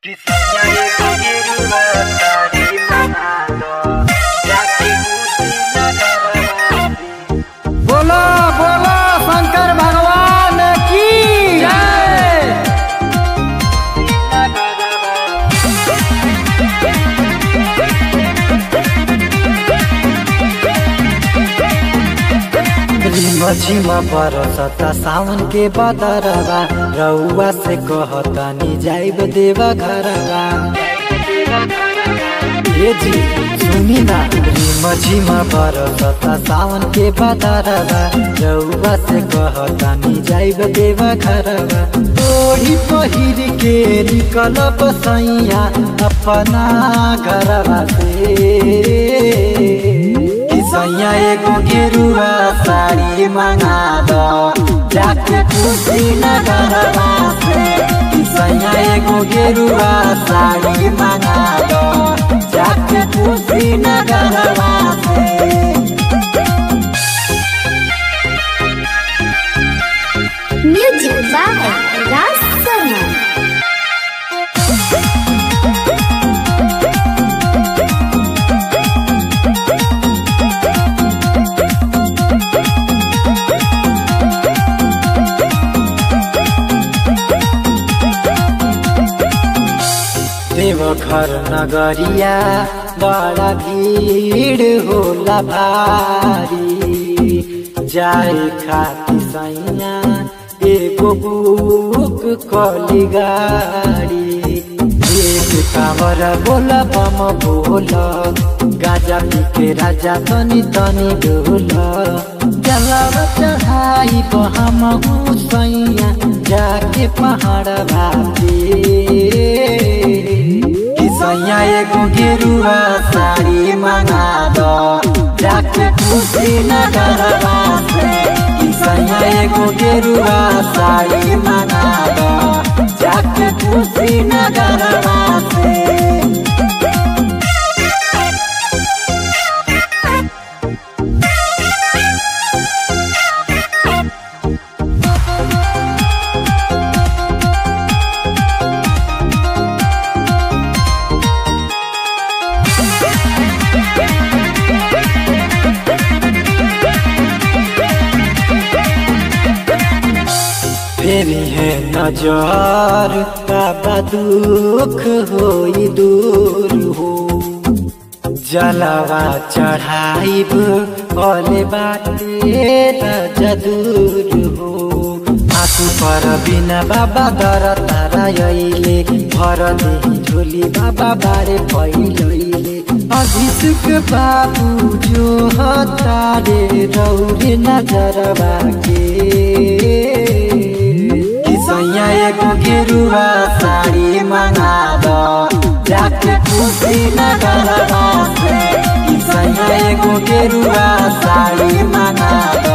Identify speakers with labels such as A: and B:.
A: Kisahnya itu dirubah tadi menado Jati buktinya karawati
B: बोलो बोलो शंकर भगवान की जय रिम झिम बरसता सावन के बदरवा रउआ से कहतानी जाइब देवा घरवा ए जी सुनी ना रिम झिम बरसता सावन के बदरवा रउआ से कहतानी जाइब देवा घरवा ओढ़ी पहिर के निकल बसैया अपना घरवा से सैया एगो गेरुआ साड़ी मंगा दो जाके खुशी नगरवा से सैया एगो गेरुआ साड़ी मंगा दो जाके खुशी नगरवा से
C: Music by Ras Sarma.
B: Deoghar नगरिया बड़ा भीड़ होला भारी जाए खाती सैया एगो बुक कली गाड़ी एक कावर बोला बम बोला गाजा पी के राजा तनी तनी डोला जलावा चढ़ाई हम सैया जाके पहाड़ भाती सैया एगो गेरुआ साड़ी मंगा दो जाके खुशी नगरवा से सैया एगो गेरुआ साड़ी मंगा दो जाके खुशी नगरवा से फेरी है नजर बाबा दुख होई दूर हो जलवा चढ़ाइब भले बाटे राजा दूर हो आंसू पर बिना बाबा दर तारा अइले भर देही झोली बाबा बारे पैलैले अभिषेक बाबू जो हतारे रौरे नजरवा के सैया एगो गेरुआ साड़ी मंगा दो जाके खुशी नगरवा से सैया एगो गेरुआ साड़ी मंगा